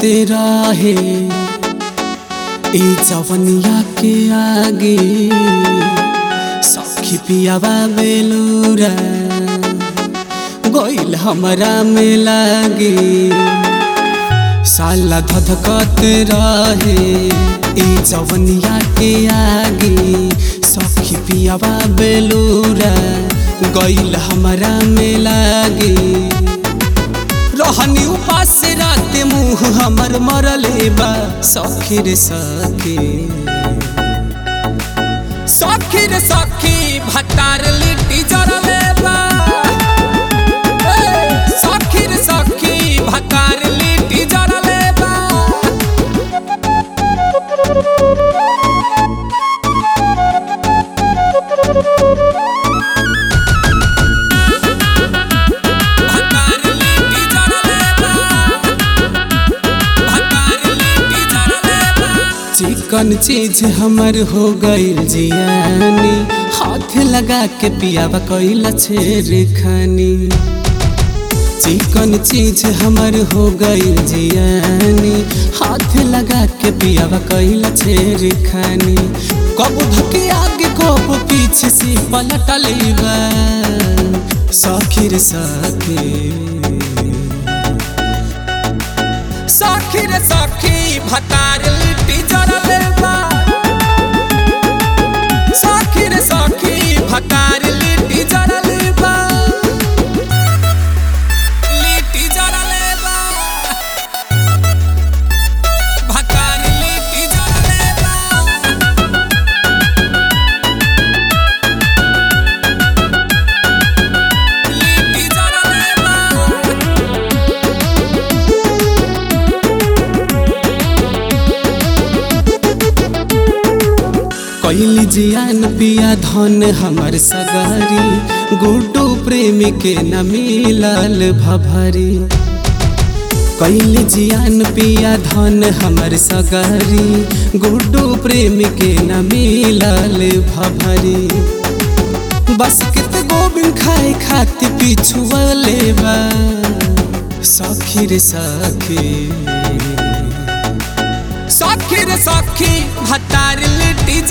कहते रहे ई जवनिया के आगे सखी पियावा बेलूरा गोइल हमरा में लागे साला धधकत रहे ई जवनिया के आगे सखी पियावा बेलूरा गइल हमरा में लागे रहनी उपास रात मुँह हमर मरले बा सखी रे सखी सखी रे सखी भतार लिट्टी जरले बा ए, सखी रे सखी भतार लिट्टी जरले बा भतार लिट्टी जरले बा भतार लिट्टी जरले बा चिकन चीज हमर हो गइल जियानी हाथ लगा के पियावा कइल छेर खानी चिकन चीज हमर हो गइल जियानी हाथ लगा के पियावा कइल छेर खानी कब धके आगे कब पीछे से पलटल बा सखी रे सखी सखी रे सखी भतार लिट्टी जरले बा सखी रे सखी भतार लिट्टी जरले बा लिट्टी जरले बा भतार लिट्टी जरले बा लिट्टी जरले बा कैली जियान पिया धन हमर सगारी गुड्डू प्रेम के न मिलल भभरी कैली जियान पिया धन हमर सगारी गुड्डू प्रेम के न मिलल भभरी बस कित गोबिंद खाए खातिर पिछुअले बा सखी रे सखी सखी रे सखी भतार लिट्टी